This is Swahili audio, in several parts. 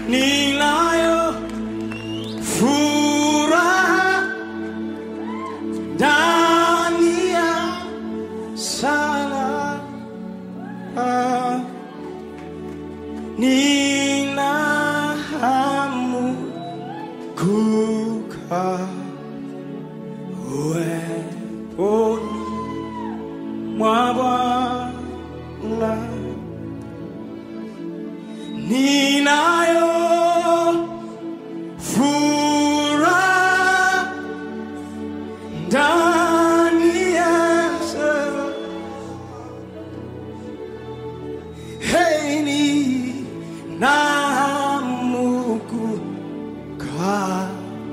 ninayo furaha ndani ya sala ah, nina hamu kukaa uweponi mwa Bwana ninayo furaha ndani ya sala. Hey, ninahamu kukaa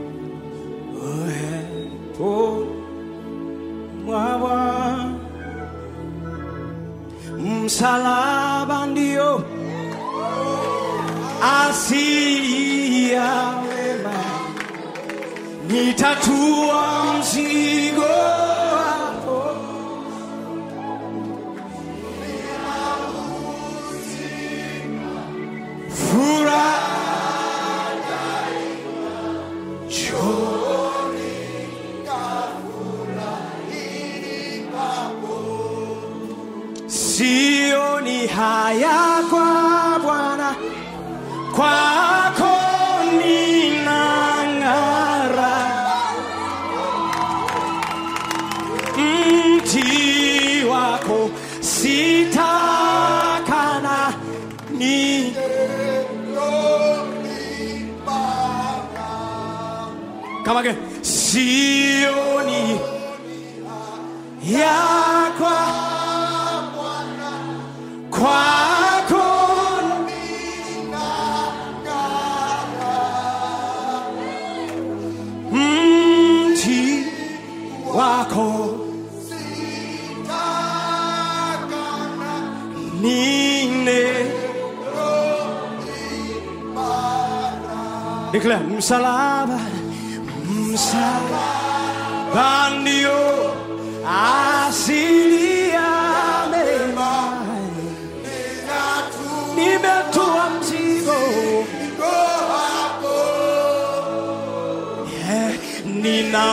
uweponi mwa Bwana. Msalaba ndio asili ya wema, nitatua mzigo wako. Furaha chooni sioni haya kwa Bwana, kwako ninang'ara. Mti wako sitakana ni kama ke sioni yakwa kwako mti wako nine Declare msalaba msalaba ndio asili ya mema nimetua mzigo Yeah, nina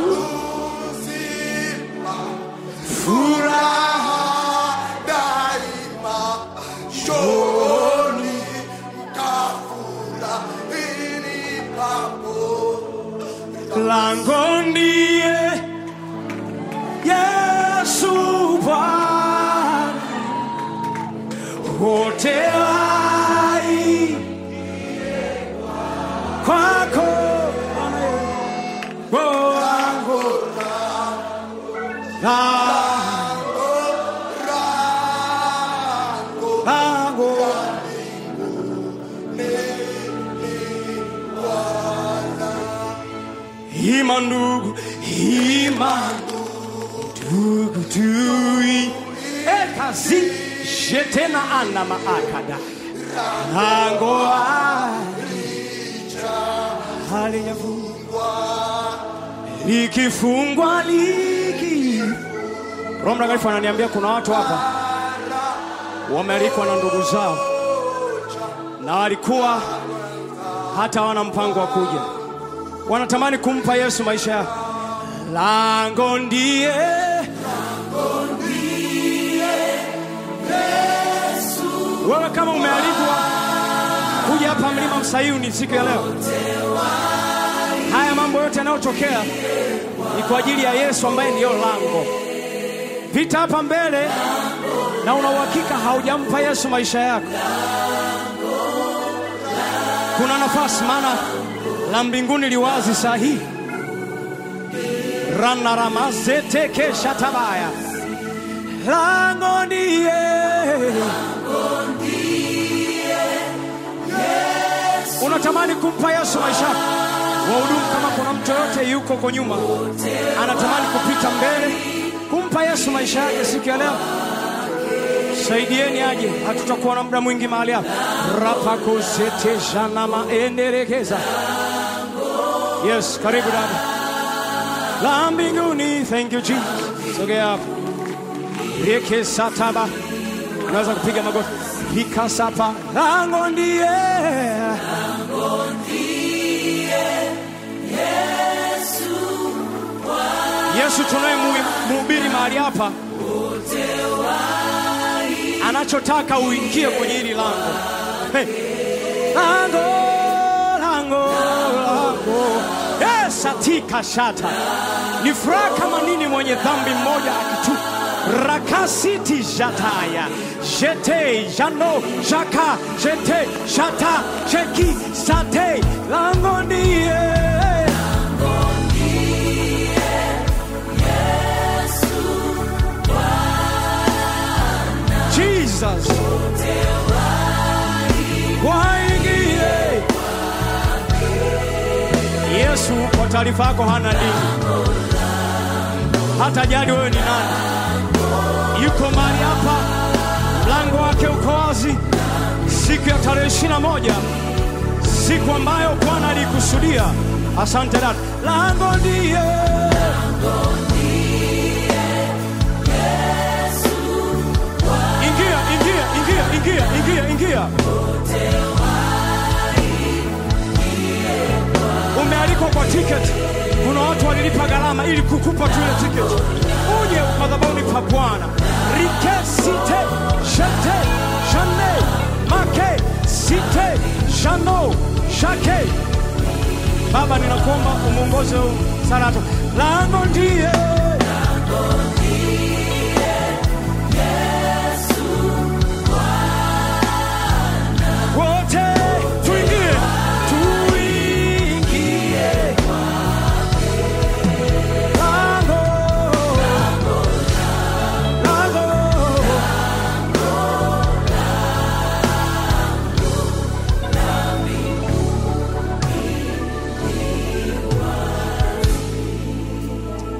furaha shoni lango ndiye Yesu Bwana wote hai kwako wangu lango lango Ima ndugu, ima ndugu tui ekazi jetena ana maakada lango halijafungwa likifungwa liki Roho Mtakatifu ananiambia kuna watu hapa wamealikwa na ndugu zao na walikuwa hata wana mpango wa kuja wanatamani kumpa Yesu maisha yao. Lango ndiye wewe, kama umealikwa kuja hapa mlima Msayuni siku ya leo, haya mambo yote yanayotokea ni kwa ajili ya Yesu ambaye ndiyo lango. Vita hapa mbele, na una uhakika haujampa Yesu maisha yako, kuna nafasi, maana la mbinguni liwazi saa hii ranaramazetekeshatabaya lango ndiye unatamani kumpa Yesu maisha yako. wahudumu, kama kuna mtu yoyote yuko kwa nyuma anatamani kupita mbele kumpa Yesu maisha yake siku ya leo, saidieni aje, hatutakuwa na muda mwingi mahali hapa. rapakozeteshanamaenderekeza Yes, karibu dada. La mbinguni, thank you Jesus. Sogea hapo. Reke sataba. unaweza kupiga magoti. Hikasapa, lango ndiye Yesu tunayemhubiri mahali hapa anachotaka uingie kwenye hili lango. Hey. Lango, lango, lango. Yes, atika shata. Ni furaha kama nini mwenye dhambi mmoja akitu rakasiti jataya jete jano jaka jete shata cheki sate lango ndiye Jesus. Waingie. Yesu kwa taarifa yako hana dini, hata jali wewe ni nani. Yuko mahali hapa, mlango wake uko wazi, siku ya tarehe ishirini na moja, siku ambayo Bwana alikusudia. Asante dada, lango ndiye ingia, ingia, ingia, ingia, ingia, ingia. Umealikwa kwa tiketi. Kuna watu walilipa gharama ili kukupa tu ile tiketi, uje madhabahuni pa Bwana. rike site shete shane make site shano shake. Baba, ninakuomba umuongoze huu Sarato, lango ndiye